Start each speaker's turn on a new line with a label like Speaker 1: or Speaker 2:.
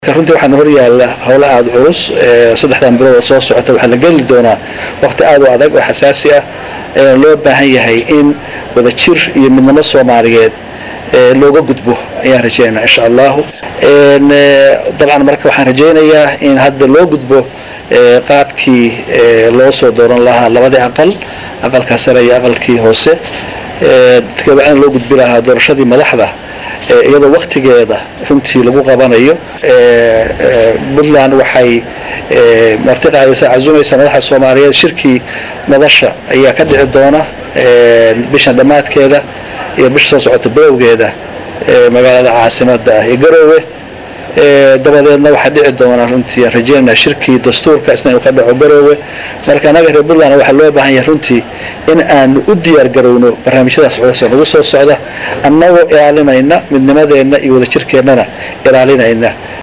Speaker 1: runtii waxaan hor yaalla howlo aada culus saddexdan bilood soo socota waxaa la geli doonaa waqti aada u adag oo xasaasi ah loo baahan yahay in wadajir iyo midnimo soomaaliyeed looga gudbo ayaan rajeynaa insha allahu dabcan marka waxaan rajaynayaa in hadda loo gudbo qaabkii loo soo dooran lahaa labadii aqal aqalka sare iyo aqalkii hoose kabacdina loo gudbi lahaa doorashadii madaxda iyadoo waktigeeda runtii lagu qabanayo puntland waxay marti qaadaysaa casumaysa madaxa soomaaliyeed shirkii madasha ayaa ka dhici doona bishan dhammaadkeeda iyo bisha soo socota bilowgeeda magaalada caasimada ah ee garoowe dabadeedna waxaa dhici doona runtii aan rajeynana shirkii dastuurka isna inuu ka dhaco garoowe marka annaga reer puntland waxaa loo baahan yahay runtii in aanu u diyaar garowno barnaamijyadaas culus oo nagu soo socda annagoo ilaalinayna midnimadeenna iyo wadajirkeennana ilaalinayna